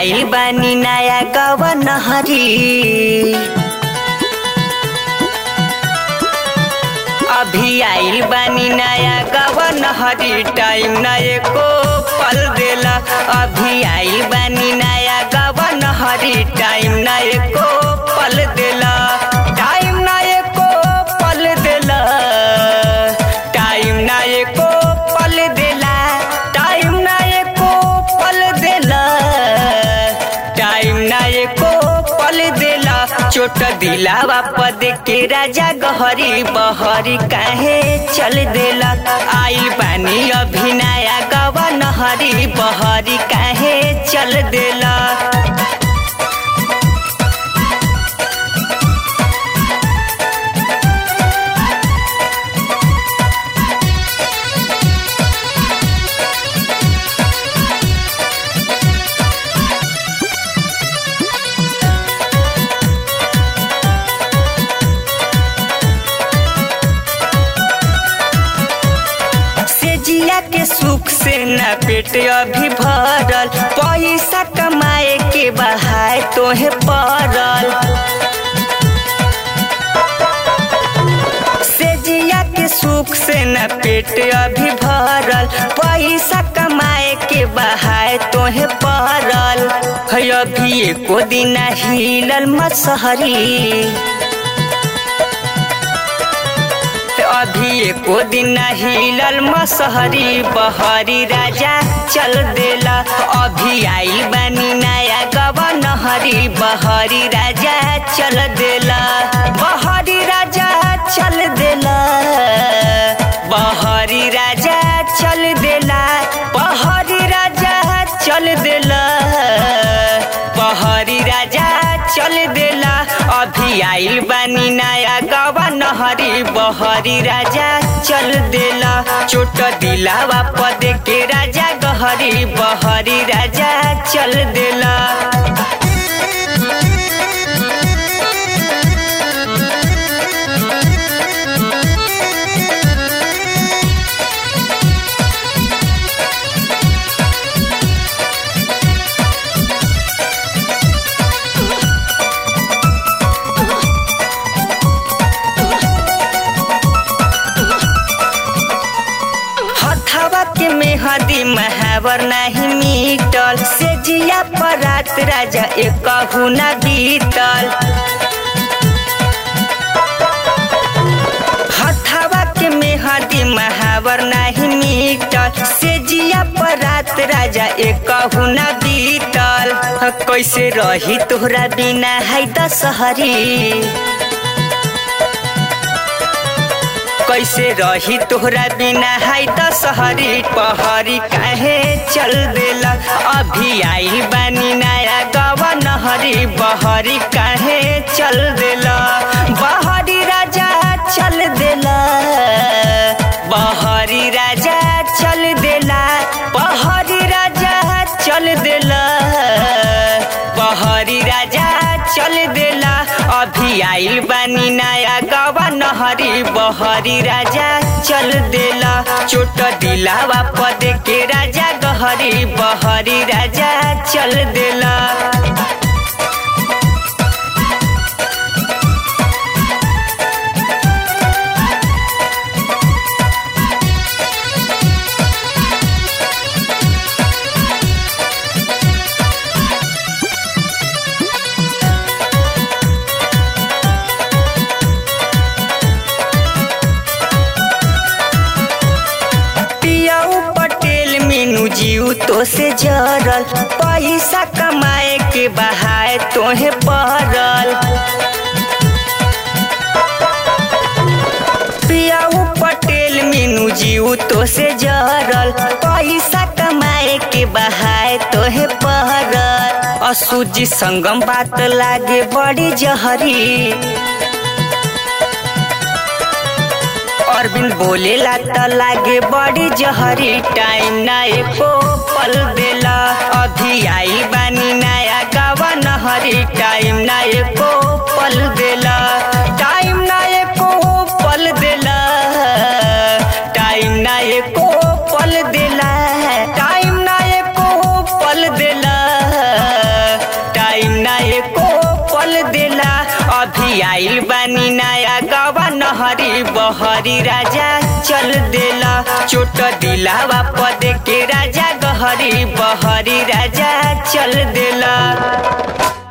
आइल बानी नया गवन हरी अभी आइल बानी नया गवन हरी टाइम न एको पल देला अभी आइल बानी नया गवन हरी टाइम न एको पल देला टाइम न एको पल देला टाइम न एको पल देला टाइम न एको पल देला टाइम न एको पल देला चोट दिलावा पद के राजा गहरी बहरी काहे चल देला आइल बानी अभी नया गवन हरी बहरी काहे चल देला से जिया के सुख से न पेट अभी भरल पैसा कमाए के बहाय तोहे पड़ल से जिया के सुख से न पेट अभी भरल पैसा कमाए के बहाय तोहे पड़ल है अभी एको दिन हिलल मसहरी अभी एको दिन हिलल मसहरी बहरी राजा चल देला अभी आइल बानी नया गवन हरी बहरी राजा चल देला बहरी राजा चल देला बहरी राजा चल देला बहरी राजा चल देला बहरी राजा चल देला अभी आइल बानी नया गवा नहरी बहरी राजा चल देला चोट दिलावा पद के राजा गहरी बहरी राजा चल देला हथवा के मेहदी महावर नहीं मीटल से जिया पर रात राजा एक ना बीतल हथवा के मेहदी महावर नहीं मीटल से जिया पर रात राजा एक ना बीतल कैसे रही तोहरा बिना है दशहरी कैसे रही तोहरा बिना है दशहरी पहरी काहे चल देला अभी आई बानी नया गवन हरी बहरी काहे चल देला बहरी राजा चल देला बहरी राजा चल देला बहरी राजा चल देला बहरी राजा चल देला अभी आइल बानी नया गवा नहरी बहरी राजा चल देला चोट दिलावा पद के राजा गहरी बहरी राजा चल देला पियाऊ पटेल मीनू जीव तो से जरल पैसा कमाए के बहाय तोहे पड़ल पियाऊ पटेल मीनू जीव तो से जरल पैसा कमाए के बहाय तोहे पड़ल असुजी संगम बात लागे बड़ी जहरी अरविंद बोलेला त लागे बड़ी जहरी टाइम ना एको पल देला अभी आई बानी नया गावा नहरी टाइम ना एको पल देला टाइम ना एको पल देला टाइम ना एको पल देला टाइम ना एको पल देला बानी नया गवन हरी बहरी राजा चल देला चोट दिलावा पद के राजा गहरी बहरी राजा चल देला